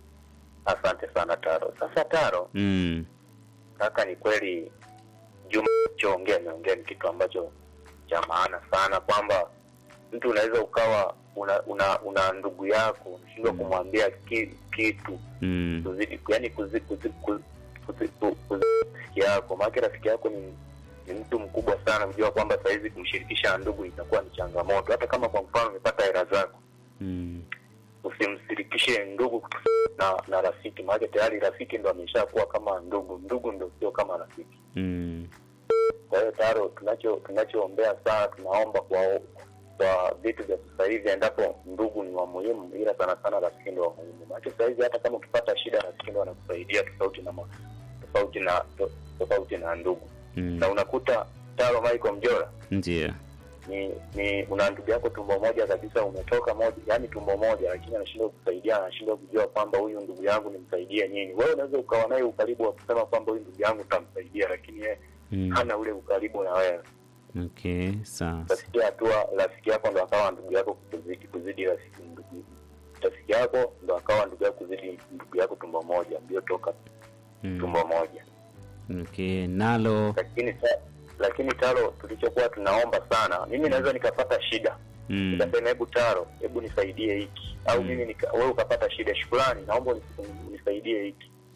Asante sana Taro. Sasa Taro, Mm, kaka, ni kweli Juma choongea ameongea ni kitu ambacho cha maana sana, kwamba mtu unaweza ukawa una una, una ndugu yako unashindwa kumwambia ki, kitu mm, kuzidi yani kuzi, kuzi, kuzi, kuzi, kuzi, kuzi rafiki yako maanake rafiki yako ni ni mtu mkubwa sana kujua kwamba sahizi kumshirikisha na ndugu itakuwa ni changamoto hata kama kwa mfano umepata hela zako mm, usimshirikishe ndugu na na rafiki maanake tayari rafiki ndo ameshakuwa kama ndugu ndugu ndo sio kama rafiki mm, kwa hiyo taro tunacho tunachoombea sana tunaomba kwa kwa vitu vya sasa hivi endapo ndugu ni wa muhimu ila sana sana rafiki ndo wa muhimu maanake sasa hivi hata kama ukipata shida rafiki ndo anakusaidia tofauti na ma, tofauti na to, tofauti na ndugu mm. na unakuta taro Michael Mjora Ndio. ni ni una ndugu yako tumbo moja kabisa umetoka moja yani tumbo moja lakini anashindwa kusaidia anashindwa kujua kwamba huyu ndugu yangu nimsaidie nini wewe unaweza ukawa naye ukaribu wa kusema kwamba huyu ndugu yangu utamsaidia lakini yeye Mm. hana ule ukaribu na wewe Okay, sawa. utafikia hatua rafiki yako ndo akawa ndugu yako kuzidi kuzidi rafiki ndugu rafiki yako ndo akawa ndugu yako kuzidi ndugu yako tumbo moja mliotoka Mm. tumbo moja Okay, nalo lakini sa, lakini taro tulichokuwa tunaomba sana mimi naweza nikapata shida mm. nikasema hebu taro hebu nisaidie hiki au Mm. mimi nika, wewe ukapata shida shukrani naomba unis- unisaidie hiki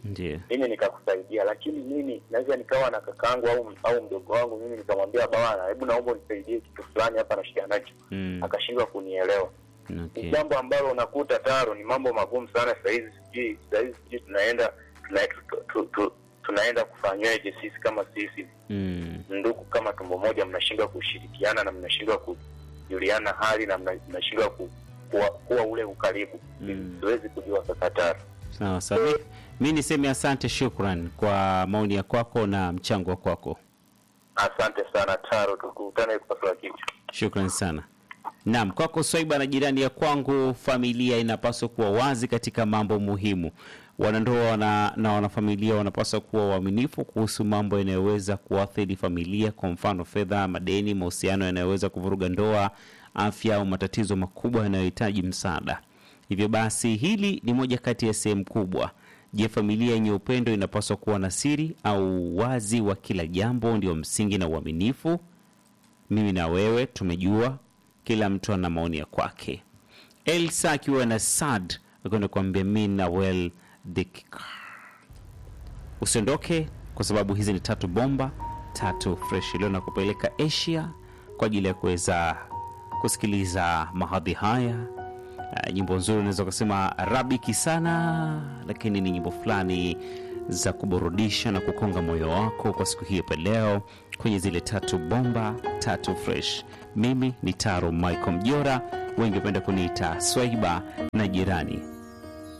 Ndio. mimi nikakusaidia, lakini mimi naweza nikawa na kakaangu au au mdogo wangu, mimi nikamwambia bwana, hebu naomba unisaidie kitu fulani hapa na shida nacho, Mm. akashindwa kunielewa. Ni Okay. jambo ambalo unakuta taro, ni mambo magumu sana sahizi, sijui sahizi sijui tunaenda tuna, tu, tu, tu, tunaenda kufanyweje sisi kama sisi Mm. ndugu kama tumbo moja, mnashindwa kushirikiana na mnashindwa kujuliana hali na mna- mnashindwa ku, kuwa, kuwa ule ukaribu. Mm. Siwezi kujua kaka taro. Sawa sawa. Mi- Mi niseme asante, shukran kwa maoni ya kwako na mchango wa kwako. Asante sana Taro, tukutane kupasua kichwa. Shukran sana. Naam, kwako Swaiba na jirani ya kwangu, familia inapaswa kuwa wazi katika mambo muhimu. Wanandoa wana, na wanafamilia wanapaswa kuwa waaminifu kuhusu mambo yanayoweza kuathiri familia, kwa mfano fedha, madeni, mahusiano yanayoweza kuvuruga ndoa, afya au matatizo makubwa yanayohitaji msaada. Hivyo basi, hili ni moja kati ya sehemu kubwa. Je, familia yenye upendo inapaswa kuwa na siri au wazi wa kila jambo ndio msingi na uaminifu? mimi na wewe tumejua, kila mtu ana maoni ya kwake. Elsa akiwa na Sad akwenda kuambia mi na well dakika. Usiondoke kwa sababu hizi ni tatu bomba tatu fresh leo na kupeleka Asia kwa ajili ya kuweza kusikiliza mahadhi haya. Uh, nyimbo nzuri unaweza ukasema rabiki sana, lakini ni nyimbo fulani za kuburudisha na kukonga moyo wako kwa siku hii hapa leo kwenye zile tatu bomba tatu fresh. Mimi ni Taro Michael Mjora, wengi hupenda kuniita Swaiba na jirani